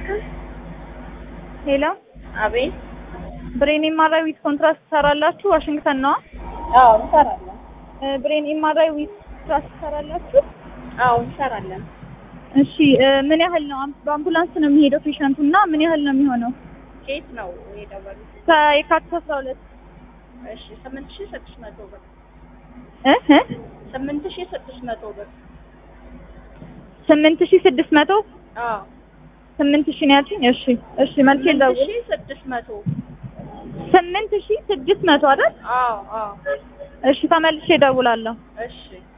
ሄሎ አቤት። ብሬን ኤምአርአይ ዊዝ ኮንትራስት ትሰራላችሁ? ዋሽንግተን ነዋ። አዎ እንሰራለን። እ ብሬን ኤምአርአይ ዊዝ ኮንትራስት ትሰራላችሁ? አዎ እንሰራለን። እሺ እ ምን ያህል ነው? አም- በአምቡላንስ ነው የሚሄደው ፔሸንቱ እና ምን ያህል ነው የሚሆነው? ኬት ነው የደወሉት? ከየካቲት አስራ ሁለት እሺ ስምንት ሺህ ስድስት መቶ ብር እ እ ስምንት ሺህ ስድስት መቶ ብር። ስምንት ሺህ ስድስት መቶ አዎ ስምንት ሺህ ነው ያልሽኝ? እሺ እሺ መልኬ ስምንት ልደውል። ሺህ ስድስት መቶ ስምንት ሺህ ስድስት መቶ አይደል? አዎ አዎ እሺ ተመልሼ እደውላለሁ። እሺ